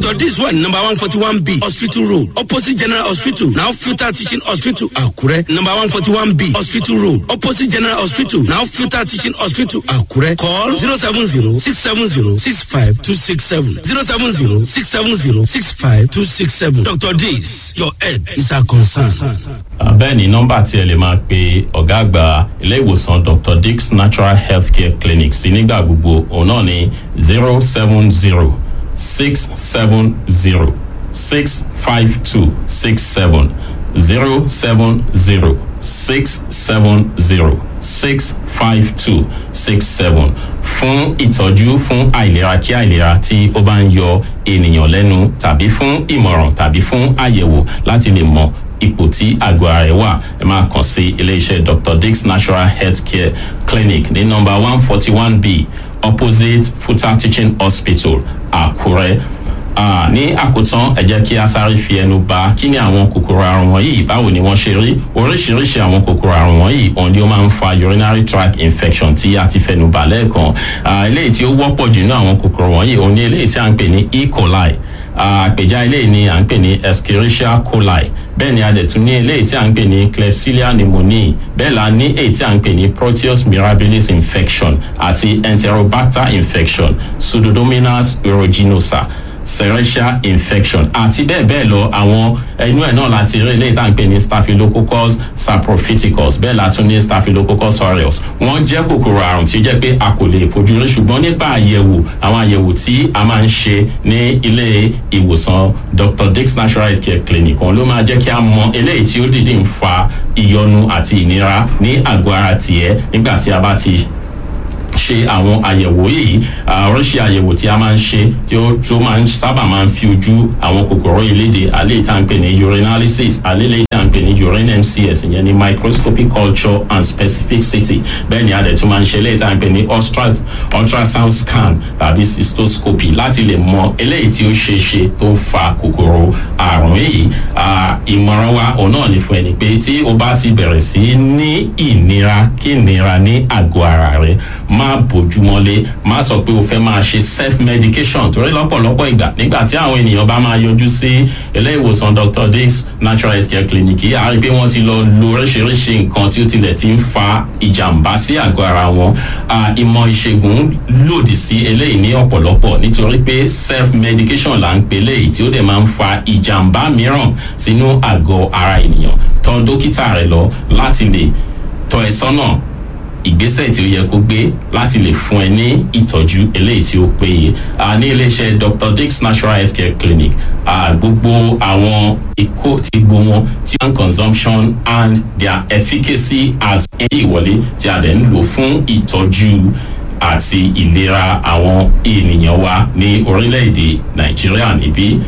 dr dis one number one forty one b hospital road opposite general hospital now futa teaching hospital akure number one forty one b hospital road opposite general hospital now futa teaching hospital akure call zero seven zero six seven zero six five two six seven zero seven zero six seven zero six five two six seven dr dis your head is our concern. bẹ́ẹ̀ ni nọ́mbà tí ẹ lè máa pe ọ̀gá àgbà ilé ìwòsàn dr dix natural healthcare clinic sí nígbà gbogbo òun náà ní zero seven zero six seven zero six five two six seven zero seven zero six seven zero six five two six seven fún ìtọ́jú fún àìlera kí àìlera tí ó bá ń yọ ènìyàn lẹ́nu tàbí fún ìmọ̀ràn tàbí fún àyẹ̀wò láti lè mọ ipò tí àgọ́ ara ẹ̀ wà ẹ máa kàn sí iléeṣẹ́ dr dix natural health care clinic ní nọmba one forty one b opposite futa teaching hospital àkúrẹ́ Ah, ní àkótán ẹ jẹ́ kí a sáré fi ẹnu ba kí ni àwọn kòkòrò àrùn wọ̀nyí báwo ni wọ́n ṣe rí oríṣiríṣi àwọn kòkòrò àrùn wọ̀nyí òun ni ó máa ń fa urinary tract infection tí a ti fẹnu bà lẹ́ẹ̀kan Ah, eléyìí tí ó wọ́pọ̀ jù nínú àwọn kòkòrò wọ̀nyí òun ni eléyìí tí a ń pè ní e coli àpèjá eléyìí ni à ń pè ní escherichia coli bẹ́ẹ̀ ni a dẹ̀ tún ní eléyìí tí à ń pè ní klebsiella pneumoniae bẹ́ẹ̀ la ní èyí tí à ń pè ní proteus mirabilis infection àti enterobacter infection pseudomonas aeruginosa serratia infection àti bẹ́ẹ̀ bẹ́ẹ̀ lọ àwọn inú ẹ̀ náà láti rí eléyìí tá à ń pè ní staphylococcus saprophyticus bẹ́ẹ̀ la tún ní staphylococcus aureus wọ́n jẹ́ kòkòrò àrùn tí ó jẹ́ pé a kò lè fojú rí ṣùgbọ́n nípa àyẹ̀wò àwọn àyẹ̀wò tí a máa ń ṣe ní ilé ìwòsàn dr dix natural health care clinic òun ló máa jẹ́ kí a mọ eléyìí tí ó dìde ń fa ìyọnu àti ìnira ní àgọ́ ara tiẹ̀ nígbà tí a bá ti ṣe àwọn àyẹ̀wò yìí oríṣi àyẹ̀wò tí a máa ń ṣe tí ó tó máa ń sábà máa ń fi ojú àwọn kòkòrò ìlédè àlẹ́ ìta ń pè ní urinalysis àlẹ́ ìta ń pè ní urine mcs ìyẹn ní microscopic culture and specificity bẹ́ẹ̀ ni a dẹ̀ tún máa ń ṣe eléyìí tá à ń pè ní ultrasound scan tàbí cystoscopy láti lè mọ eléyìí tí ó ṣe é ṣe tó fa kòkòrò àrùn yìí ìmọ̀ràn wa òun náà ní fún ẹni pé tí o bá ti bẹ̀rẹ̀ sí ní ìnira kí ìnira ní àgọ́ ara rẹ má bójúmọ́lé má sọ pé o fẹ́ máa ṣe self medication torí lọ́pọ̀lọpọ̀ ìgbà nígbà tí àwọn ènìyàn bá máa yọjú sí ilé ìwòsàn dr dix natural health care clinic yìí àárín pé wọ́n ti lọ lo oríṣiríṣi nǹkan tí ó tilẹ̀ ti ń fa ìjàmbá sí àgọ́ ara wọn ìmọ̀ ìṣègùn lòdì sí eléyìí ní ọ̀pọ̀lọpọ̀ nítorí pé self medication là ń pè léyìí tí ó dẹ̀ máa ń fa ìjàmbá mìíràn sínú àgọ́ ara ènìyàn tọ́ dókítà rẹ lọ láti lè tọ́ ẹ sọ́nà ìgbésẹ̀ tí ó yẹ kó gbé láti lè fún ẹ ní ìtọ́jú eléyìí tí ó péye ní iléeṣẹ́ dr dix natural health care clinic gbogbo àwọn ikó tí gbogbo wọn tí wọ́n consumption and their efficacy as ẹni ìwọlé tí a dẹ̀ ń lò fún ìtọ́jú àti ìlera àwọn ènìyàn wa ní orílẹ̀-èdè nàìjíríà níbí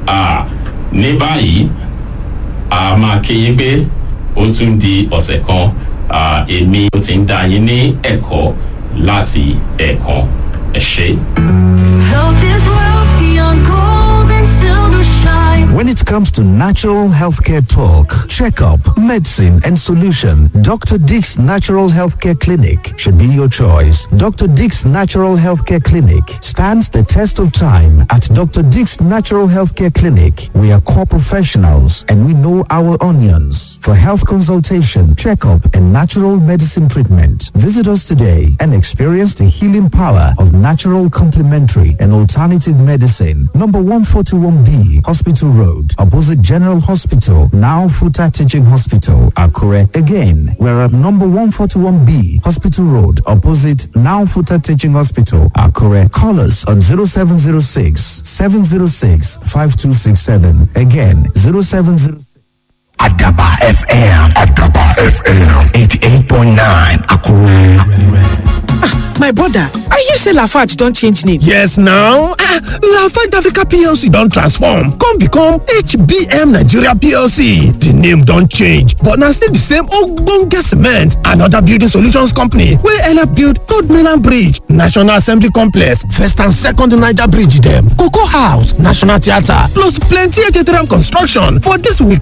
ní báyìí a máa kéyìn pé ó tún di ọ̀sẹ̀ kan èmi ó ti ń dá yín ní ẹ̀kọ́ láti ẹ̀kan ẹ̀ ṣe. Health is wealth beyond gold and silver shine. When it comes to natural healthcare talk, checkup, medicine, and solution, Dr. Dick's Natural Healthcare Clinic should be your choice. Dr. Dick's Natural Healthcare Clinic stands the test of time. At Dr. Dick's Natural Healthcare Clinic, we are core professionals and we know our onions. For health consultation, checkup, and natural medicine treatment, visit us today and experience the healing power of natural complementary and alternative medicine. Number 141B, Hospital Road, opposite General Hospital, now Futa Teaching Hospital, Akure. Again, we're at number 141B, Hospital Road, opposite now Futa Teaching Hospital, Akure. Call us on 0706 706 5267. Again, 0706. Adaba FM. Adaba FM. 88.9 Akure. my brother i hear say lafarge don change name Yes now, ah, Lafarge Africa PLC don transform come become HBM Nigeria PLC. The name don change but na still the same ogbonge cement and other building solutions company wey help build Third Mainland Bridge, National Assembly Complex, First and Second Niger Bridge dem, Cocoa House, National Theatre plus plenty HTRM construction for this week